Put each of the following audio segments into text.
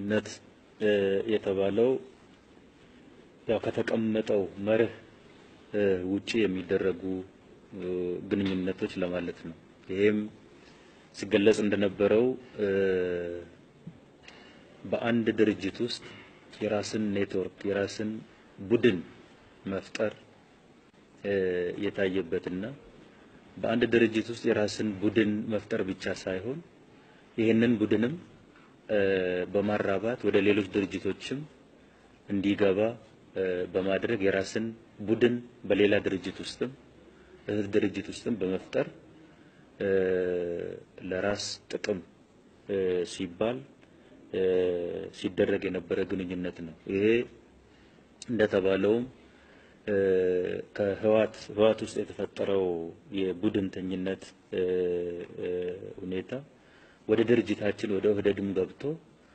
ግንኙነት የተባለው ያው ከተቀመጠው መርህ ውጪ የሚደረጉ ግንኙነቶች ለማለት ነው። ይሄም ሲገለጽ እንደነበረው በአንድ ድርጅት ውስጥ የራስን ኔትወርክ የራስን ቡድን መፍጠር የታየበትና በአንድ ድርጅት ውስጥ የራስን ቡድን መፍጠር ብቻ ሳይሆን ይህንን ቡድንም በማራባት ወደ ሌሎች ድርጅቶችም እንዲገባ በማድረግ የራስን ቡድን በሌላ ድርጅት ውስጥም እህት ድርጅት ውስጥም በመፍጠር ለራስ ጥቅም ሲባል ሲደረግ የነበረ ግንኙነት ነው። ይሄ እንደተባለውም ከህዋት ህዋት ውስጥ የተፈጠረው የቡድንተኝነት ሁኔታ ወደ ድርጅታችን ወደ ኦህዴድም ገብቶ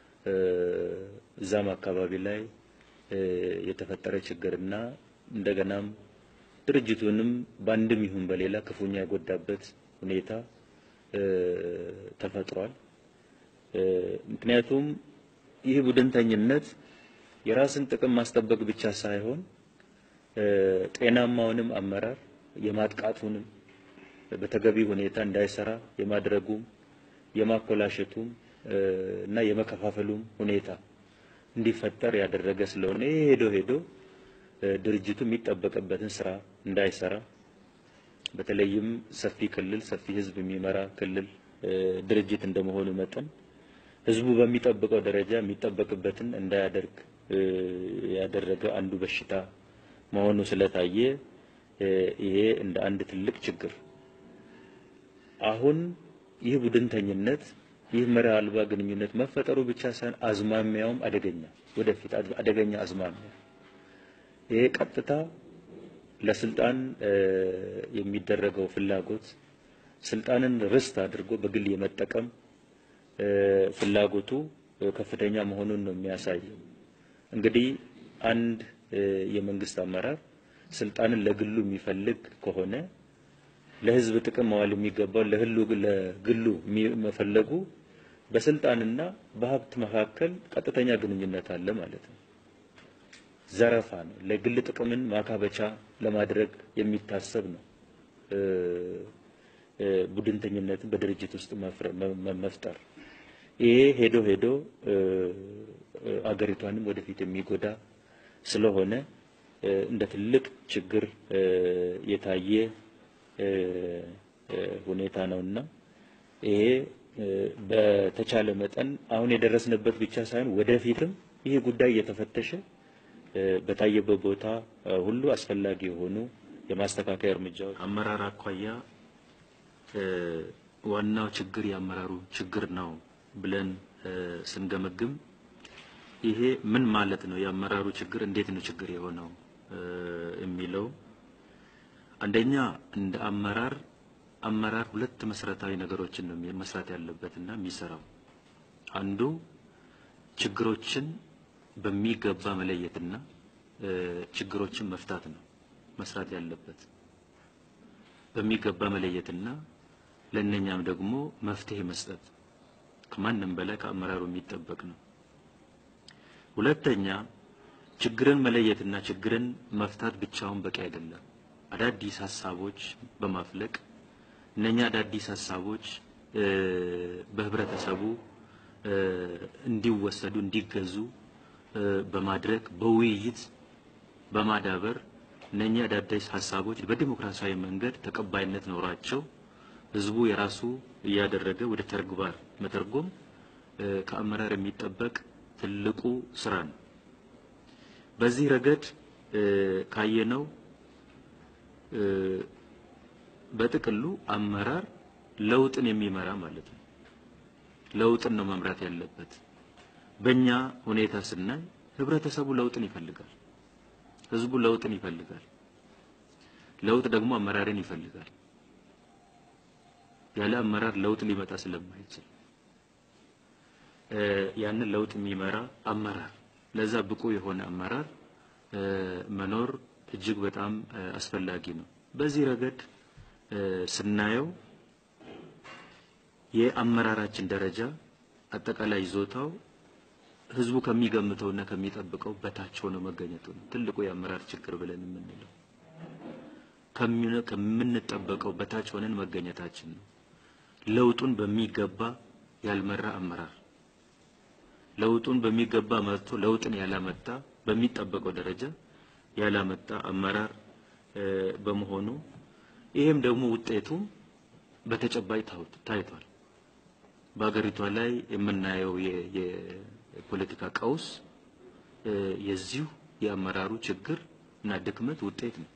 እዛም አካባቢ ላይ የተፈጠረ ችግርና እንደገናም ድርጅቱንም በአንድም ይሁን በሌላ ክፉኛ የጎዳበት ሁኔታ ተፈጥሯል። ምክንያቱም ይህ ቡድንተኝነት የራስን ጥቅም ማስጠበቅ ብቻ ሳይሆን ጤናማውንም አመራር የማጥቃቱንም በተገቢ ሁኔታ እንዳይሰራ የማድረጉም የማኮላሸቱም እና የመከፋፈሉም ሁኔታ እንዲፈጠር ያደረገ ስለሆነ ይሄ ሄዶ ሄዶ ድርጅቱ የሚጠበቅበትን ስራ እንዳይሰራ በተለይም ሰፊ ክልል ሰፊ ህዝብ የሚመራ ክልል ድርጅት እንደመሆኑ መጠን ህዝቡ በሚጠብቀው ደረጃ የሚጠበቅበትን እንዳያደርግ ያደረገ አንዱ በሽታ መሆኑ ስለታየ ይሄ እንደ አንድ ትልቅ ችግር አሁን ይህ ቡድንተኝነት ይህ መርህ አልባ ግንኙነት መፈጠሩ ብቻ ሳይሆን አዝማሚያውም አደገኛ ወደፊት አደገኛ አዝማሚያ ይሄ ቀጥታ ለስልጣን የሚደረገው ፍላጎት ስልጣንን ርስት አድርጎ በግል የመጠቀም ፍላጎቱ ከፍተኛ መሆኑን ነው የሚያሳየው። እንግዲህ አንድ የመንግስት አመራር ስልጣንን ለግሉ የሚፈልግ ከሆነ ለህዝብ ጥቅም መዋል የሚገባው ለህሉ ለግሉ መፈለጉ በስልጣንና በሀብት መካከል ቀጥተኛ ግንኙነት አለ ማለት ነው። ዘረፋ ነው። ለግል ጥቅምን ማካበቻ ለማድረግ የሚታሰብ ነው። ቡድንተኝነትን በድርጅት ውስጥ መፍጠር ይሄ ሄዶ ሄዶ አገሪቷንም ወደፊት የሚጎዳ ስለሆነ እንደ ትልቅ ችግር የታየ ሁኔታ ነውና ይሄ በተቻለ መጠን አሁን የደረስንበት ብቻ ሳይሆን ወደፊትም ይሄ ጉዳይ እየተፈተሸ በታየበት ቦታ ሁሉ አስፈላጊ የሆኑ የማስተካከያ እርምጃዎች አመራር አኳያ ዋናው ችግር የአመራሩ ችግር ነው ብለን ስንገመግም ይሄ ምን ማለት ነው? የአመራሩ ችግር እንዴት ነው ችግር የሆነው የሚለው አንደኛ እንደ አመራር አመራር ሁለት መሰረታዊ ነገሮችን ነው መስራት ያለበትና የሚሰራው አንዱ ችግሮችን በሚገባ መለየትና ችግሮችን መፍታት ነው መስራት ያለበት በሚገባ መለየትና ለእነኛም ደግሞ መፍትሄ መስጠት ከማንም በላይ ከአመራሩ የሚጠበቅ ነው። ሁለተኛ ችግርን መለየትና ችግርን መፍታት ብቻውን በቂ አይደለም። አዳዲስ ሀሳቦች በማፍለቅ እነኛ አዳዲስ ሀሳቦች በህብረተሰቡ እንዲወሰዱ እንዲገዙ በማድረግ በውይይት በማዳበር እነኛ አዳዲስ ሀሳቦች በዲሞክራሲያዊ መንገድ ተቀባይነት ኖሯቸው ህዝቡ የራሱ እያደረገ ወደ ተግባር መተርጎም ከአመራር የሚጠበቅ ትልቁ ስራ ነው። በዚህ ረገድ ካየነው በጥቅሉ አመራር ለውጥን የሚመራ ማለት ነው። ለውጥን ነው መምራት ያለበት። በእኛ ሁኔታ ስናይ ህብረተሰቡ ለውጥን ይፈልጋል። ህዝቡ ለውጥን ይፈልጋል። ለውጥ ደግሞ አመራርን ይፈልጋል። ያለ አመራር ለውጥ ሊመጣ ስለማይችል ያንን ለውጥ የሚመራ አመራር ለዛ ብቁ የሆነ አመራር መኖር እጅግ በጣም አስፈላጊ ነው። በዚህ ረገድ ስናየው የአመራራችን ደረጃ አጠቃላይ ይዞታው ህዝቡ ከሚገምተውና ከሚጠብቀው በታች ሆኖ መገኘቱ ነው ትልቁ የአመራር ችግር ብለን የምንለው። ከምንጠበቀው በታች ሆነን መገኘታችን ነው። ለውጡን በሚገባ ያልመራ አመራር፣ ለውጡን በሚገባ መርቶ ለውጥን ያላመጣ በሚጠበቀው ደረጃ ያላመጣ አመራር በመሆኑ ይሄም ደግሞ ውጤቱ በተጨባጭ ታይቷል። በሀገሪቷ ላይ የምናየው የፖለቲካ ቀውስ የዚሁ የአመራሩ ችግር እና ድክመት ውጤት ነው።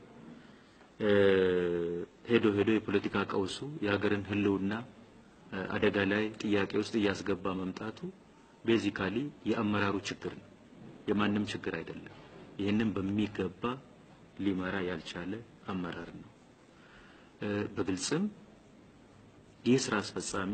ሄዶ ሄዶ የፖለቲካ ቀውሱ የሀገርን ሕልውና አደጋ ላይ ጥያቄ ውስጥ እያስገባ መምጣቱ ቤዚካሊ የአመራሩ ችግር ነው፣ የማንም ችግር አይደለም። ይህንን በሚገባ ሊመራ ያልቻለ አመራር ነው። በግልጽም ይህ ስራ አስፈጻሚ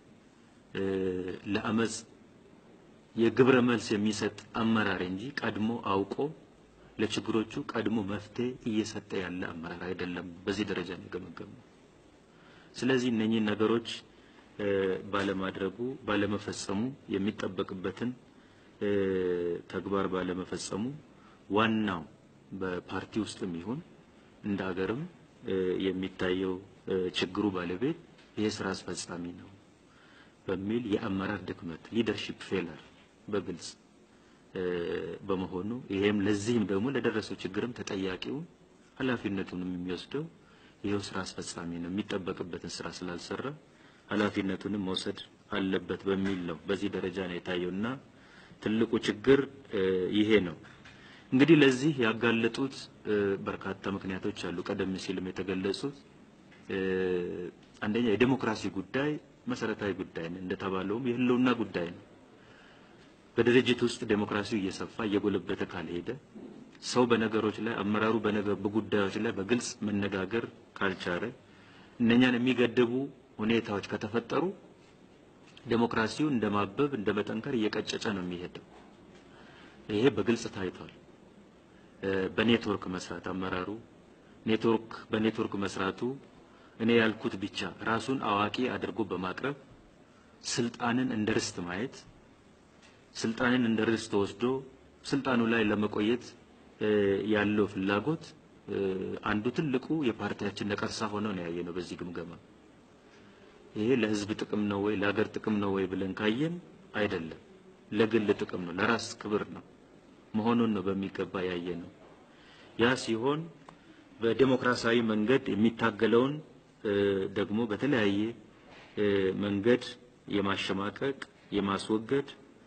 ለአመፅ የግብረ መልስ የሚሰጥ አመራር እንጂ ቀድሞ አውቆ ለችግሮቹ ቀድሞ መፍትሄ እየሰጠ ያለ አመራር አይደለም። በዚህ ደረጃ ነው የገመገመው። ስለዚህ እነኚህ ነገሮች ባለማድረጉ ባለመፈጸሙ የሚጠበቅበትን ተግባር ባለመፈጸሙ ዋናው በፓርቲ ውስጥም ይሁን እንደ ሀገርም የሚታየው ችግሩ ባለቤት ይህ ስራ አስፈጻሚ ነው በሚል የአመራር ድክመት ሊደርሺፕ ፌለር በግልጽ በመሆኑ ይሄም ለዚህም ደግሞ ለደረሰው ችግርም ተጠያቂውን ኃላፊነቱንም የሚወስደው ይኸው ስራ አስፈጻሚ ነው። የሚጠበቅበትን ስራ ስላልሰራ ኃላፊነቱንም መውሰድ አለበት በሚል ነው በዚህ ደረጃ ነው የታየውና ትልቁ ችግር ይሄ ነው። እንግዲህ ለዚህ ያጋለጡት በርካታ ምክንያቶች አሉ። ቀደም ሲልም የተገለጹት አንደኛ የዴሞክራሲ ጉዳይ መሰረታዊ ጉዳይ ነው። እንደተባለውም የህልውና ጉዳይ ነው። በድርጅት ውስጥ ዴሞክራሲው እየሰፋ እየጎለበተ ካልሄደ ሰው በነገሮች ላይ አመራሩ በነገር በጉዳዮች ላይ በግልጽ መነጋገር ካልቻለ እነኛን የሚገድቡ ሁኔታዎች ከተፈጠሩ ዴሞክራሲው እንደ ማበብ እንደ መጠንከር እየቀጨጨ ነው የሚሄደው። ይሄ በግልጽ ታይቷል። በኔትወርክ መስራት አመራሩ ኔትወርክ በኔትወርክ መስራቱ እኔ ያልኩት ብቻ ራሱን አዋቂ አድርጎ በማቅረብ ስልጣንን እንደ ርስት ማየት ስልጣንን እንደ ርስት ወስዶ ስልጣኑ ላይ ለመቆየት ያለው ፍላጎት አንዱ ትልቁ የፓርቲያችን ነቀርሳ ሆኖ ነው ያየነው በዚህ ግምገማ። ይሄ ለህዝብ ጥቅም ነው ወይ ለሀገር ጥቅም ነው ወይ ብለን ካየን አይደለም፣ ለግል ጥቅም ነው፣ ለራስ ክብር ነው መሆኑን ነው በሚገባ ያየነው። ያ ሲሆን በዴሞክራሲያዊ መንገድ የሚታገለውን ደግሞ በተለያየ መንገድ የማሸማቀቅ የማስወገድ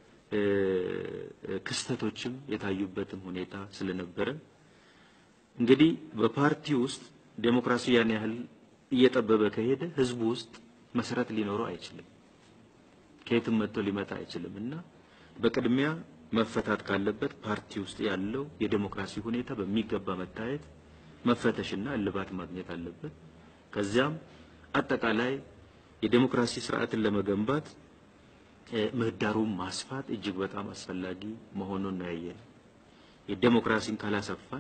ክስተቶችም የታዩበትም ሁኔታ ስለነበረ እንግዲህ በፓርቲ ውስጥ ዴሞክራሲ ያን ያህል እየጠበበ ከሄደ ህዝቡ ውስጥ መሰረት ሊኖረው አይችልም፣ ከየትም መጥቶ ሊመጣ አይችልም እና በቅድሚያ መፈታት ካለበት ፓርቲ ውስጥ ያለው የዴሞክራሲ ሁኔታ በሚገባ መታየት መፈተሽና እልባት ማግኘት አለበት። ከዚያም አጠቃላይ የዴሞክራሲ ስርዓትን ለመገንባት ምህዳሩን ማስፋት እጅግ በጣም አስፈላጊ መሆኑን ነው ያየነው። የዴሞክራሲን ካላሰፋን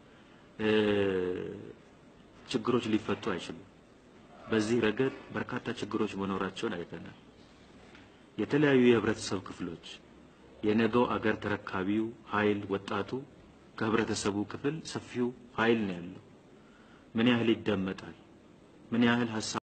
ችግሮች ሊፈቱ አይችሉም። በዚህ ረገድ በርካታ ችግሮች መኖራቸውን አይተናል። የተለያዩ የህብረተሰብ ክፍሎች የነገው አገር ተረካቢው ኃይል ወጣቱ ከህብረተሰቡ ክፍል ሰፊው ኃይል ነው ያለው። ምን ያህል ይደመጣል? ምን ያህል ሀሳብ